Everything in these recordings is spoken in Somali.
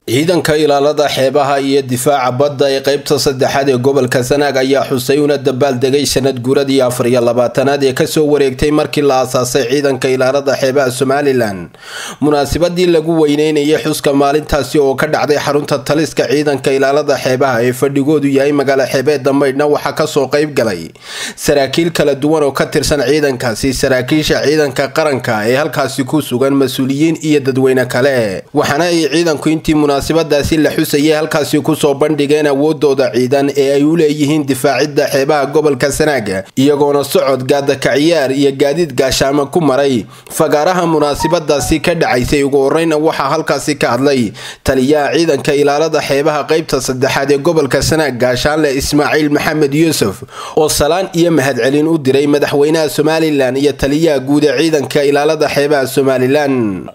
ciidanka ilaalada xeebaha iyo difaaca badda ee qeybta saddexaad ee gobolka sanaag ayaa xusay una dabaaldegay sanad guuradii afar iyo labaatanaad ee kasoo wareegtay markii la aasaasay ciidanka ilaalada xeebaha somalilan munaasabadii lagu weyneynayay xuska maalintaasi oo ka dhacday xarunta taliska ciidanka ilaalada xeebaha ee fadhigoodu yahay magaalo xeebeedda maydhna waxaa kasoo qeyb galay saraakiil kala duwan oo ka tirsan ciidankaasi saraakiisha ciidanka qaranka ee halkaasi ku sugan mas-uuliyiin iyo dadweyne kale waxaana ay ciidanku intii munaasabadaasi la xusayay halkaasi kusoo bandhigeen awoodooda ciidan ee ay u leeyihiin difaacidda xeebaha gobolka sanaaga iyagoona socod gaadakaciyaar iyo gaadiid gaashaamo ku maray fagaaraha munaasabadaasi ka dhacaysay ugu horeyna waxaa halkaasi ka hadlay taliyaha ciidanka ilaalada xeebaha qeybta saddexaad ee gobolka sanaag gaashaanle ismaaciil maxamed yuusuf oo salaan iyo mahadcelin u diray madaxweynaha somalilan iyo taliyaha guud ee ciidanka ilaalada xeebaha somalilan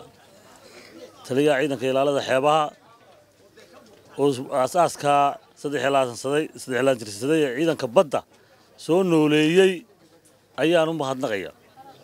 taliyaha ciidanka ilaalada xeebaha oo aasaaska saddex jirsaday ee ciidanka badda soo nooleeyey ayaan u mahadnaqaya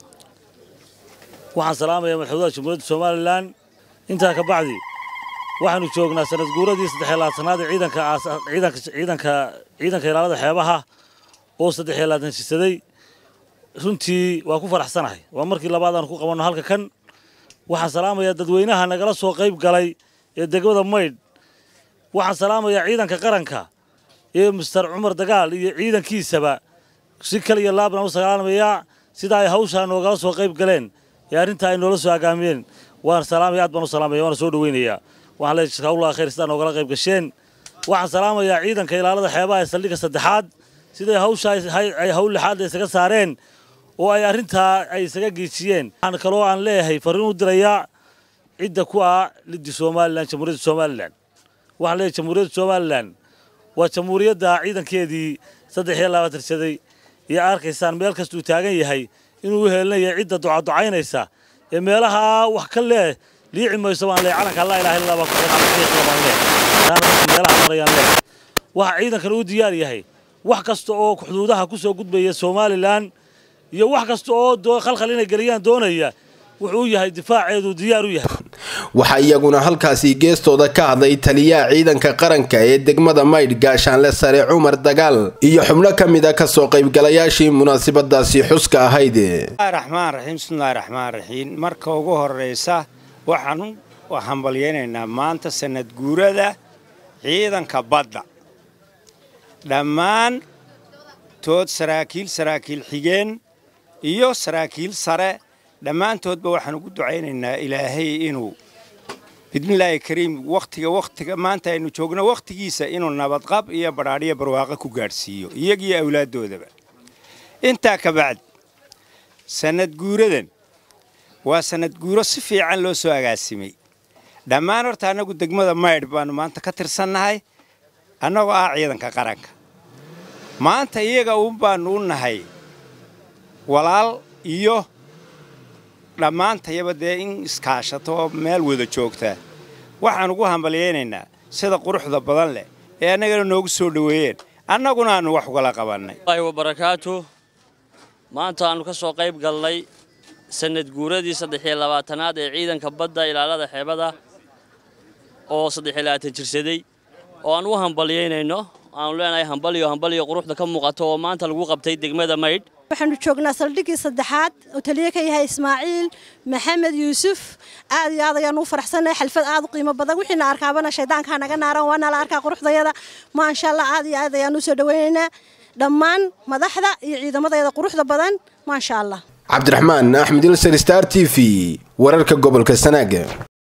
waxaan salaamayaa madaxweynaha jamhuuriyadda somalilan intaa ka bacdi waxaanu joognaa sanad guuradii saddexlaatanaad ee ciidanka ciidanka ilaalada xeebaha oo saddex laatan jirsaday runtii waa ku faraxsanahay waa markii labaad aan ku qabanno halka kan waxaan salaamayaa dadweynaha nagala soo qayb galay ee degmada maydh waxaan salaamayaa ciidanka qaranka ee mister cumar dagaal iyo ciidankiisaba si kal iyo laabna u salaamayaa sida ay hawshaa noogala soo qayb galeen ee arrintaa ay noola soo agaamiyeen waan salaamaya aad baan u salaamaya waana soo dhaweynayaa waxaan leeyahay hawlaha khayr sidaa noogala qayb gasheen waxaan salaamayaa ciidanka ilaalada xeebaha ee saldhigga saddexaad siday hawshaa ay hawl lixaad isaga saareen oo ay arrintaa ay isaga geejiyeen waxaan kaloo aan leeyahay farriin u dirayaa cidda ku ah liddi somalilan jamhuuriyadda somalilan waxaan leeyahay jamhuuriyadda somalilan waa jamhuuriyadda ciidankeedii saddex iyo labaatan saday iyo arkaysaan meel kastuu taagan yahay inuu u heelinaya cidda ducaducaynaysa ee meelaha wax ka leeh liici mayso baan leeyahay calanka laa ilaha illa baa ku xiran baan leeyahay taana meelaha marayaan leeyahay waxa ciidankan u diyaar yahay wax kasta oo xuduudaha ku soo gudbaya somalilan iyo wax kasta oo khalkhal inay geliyaan doonaya wuxuu yahay difaaceedu diyaar u yahay waxaa iyaguna halkaasi geestooda ka hadlay taliyaha ciidanka qaranka ee degmada maydh gaashaanle sare cumar dagaal iyo xubno ka mid a kasoo qaybgalayaashii munaasabadaasi xuska ahayd raxmaan raxiim bismillahi raxmaan raxiim marka ugu horeysa waxaan hambalyaynaynaa maanta sanad guurada ciidanka badda dhammaan tood saraakiil saraakiil xigeen iyo saraakiil sare dhammaantoodba waxaan ugu ducaynaynaa ilaahay inuu bidnillaahi kariim wakhtiga wakhtiga maanta aynu joogno wakhtigiisa inuu nabadqab iyo badhaadhiyo barwaaqo ku gaadhsiiyo iyagiyo awlaaddoodaba intaa ka bacdi sannad guuradan waa sannad guuro si fiican loo soo agaasimay dhammaan horta annagu degmada maydh baannu maanta ka tirsannahay annagoo ah ciidanka qaranka maanta iyaga uun baannu u nahay walaal iyo dhammaantayaba dee in iskaashato oo meel wada joogta waxaan ugu hambalyaynaynaa sida quruxda badan leh ee annagana noogu soo dhoweeyeen annaguna aannu wax ugala qabannay wabarakaatu maanta aannu ka soo qayb galnay sanad guuradii saddexiyo labaatanaad ee ciidanka badda ilaalada xeebada oo saddexiyo labaatan jirsaday oo aan u hambalyaynayno aanu leenahay hambaliyo hambaliyo quruxda ka muuqato oo maanta lagu qabtay degmada maydh waxaanu joognaa saldhiggii saddexaad oo taliye ka yahay ismaaciil maxamed yuusuf aad iyo aad ayaanu u faraxsannahay xalfad aad u qiimo badan wixiina arkaabana shaydaankaa naga naaran waa nala arkaa quruxdayada maasha allah aad iyo aad ayaanu u soo dhawaynaynaa dhammaan madaxda iyo ciidamadayada quruxda badan maasha allah cabdiraxmaan axmed ilsar star t v wararka gobolka sanaaga